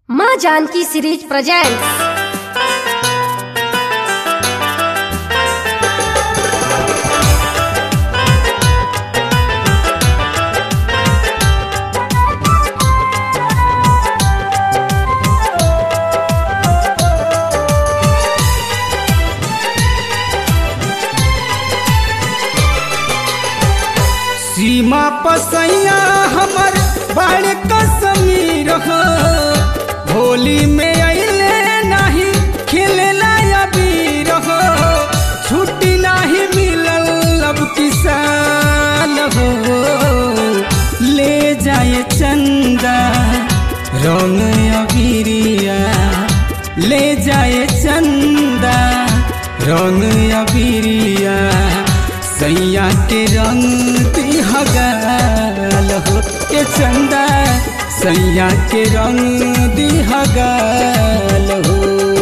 माँ Janaki series presents सीमा पसैया हमर बड़ कसमीर हो होली में अइले नाही खेलेला अबीर हो छुट्टी नाही मिलल अब किसान हो ले जाए चंदा रंग अबीरिया ले जाए चंदा रंग अबीरिया सैया के रंग दिहगाल हो के चंदा सैया के रंग दिहगाल हो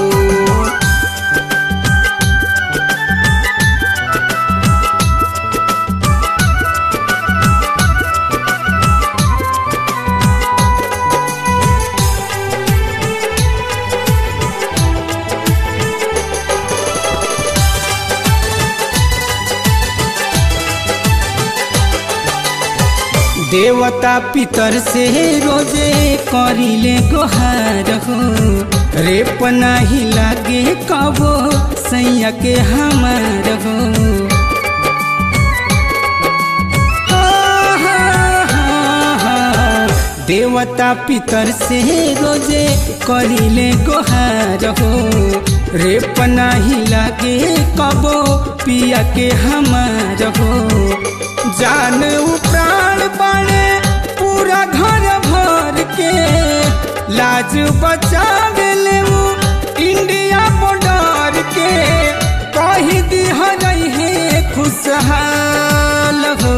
देवता पितर से रोजे करिले गोहार हो रेप नाही लागे कबो सैया के हमार हो हा, हा, हा, हा। देवता पितर से रोजे करिले गोहार हो रेप नाही लागे कबो पिया के हमार हो जान प्राण बाणे पूरा घर भर के लाज बचावेले उ इंडिया बॉर्डर के कही दिह रहे खुशहाल हो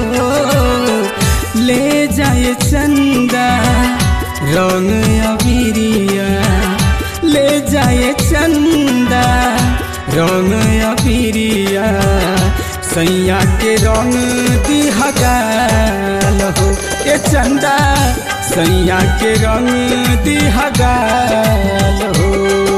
ले जाए चंदा रंग अबीरिया ले जाए चंदा रंग अबीरिया सैया के रंग दिहगाल हो ए चंदा सैया के रंग दिहगाल हो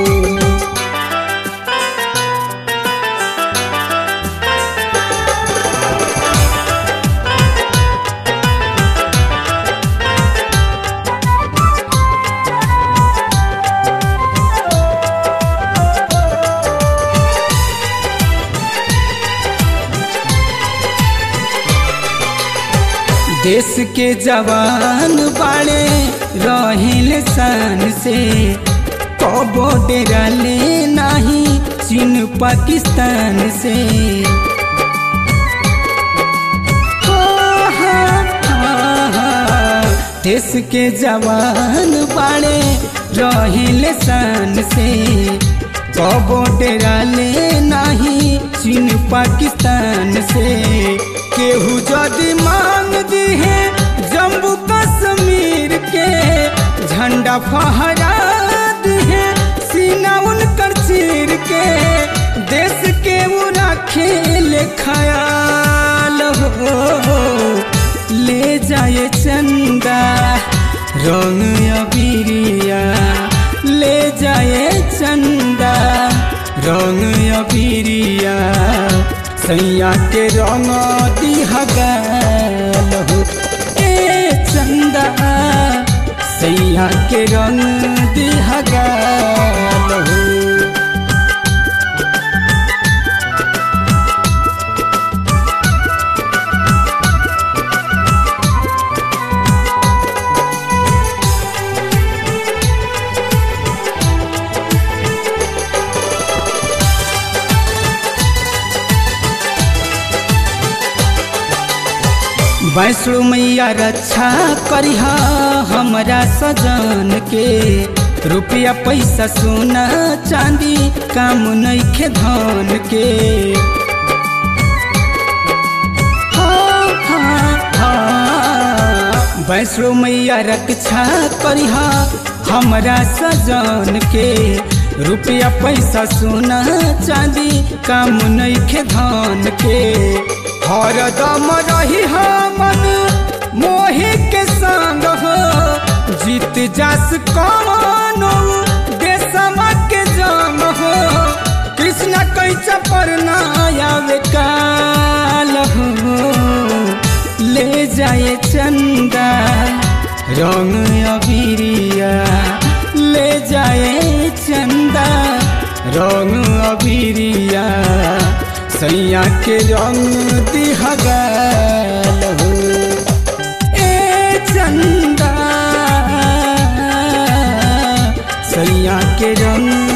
देश के जवान बाड़े रहिल शान से कबो डेरा ले नाही चीन पाकिस्तान से हा, हा, हा, हा। देश के जवान बाड़े रहिल शान से कबो डेरा ले नाही चीन पाकिस्तान से केहू जदि मांग दी है जम्मू कश्मीर के झंडा फहरा दी है सीना उनकर चीर के देश के वो खेल ख्याल हो ले जाए चंदा रंग अबीरिया ले जाए चंदा रंग अबीरिया सैया के रंग दिहगाल हो ए चंदा सैया के रंग दिहगाल हो वैष्णो मैया रक्षा करिहा हमरा सजन के रुपया पैसा सोना चांदी काम नइखे धन के हाँ, हाँ, हाँ। वैष्णो मैया रक्षा करिहा हमरा सजन के रुपया पैसा सोना चांदी काम नइखे धन के हरदम रही मन मोहि के संग हो जीत जास कौनो जाए चंदा रंग अबिरिया ले जाए चंदा रंग अबिरिया सैया के रंग दिहगाल हो ए चंदा सैया के रंग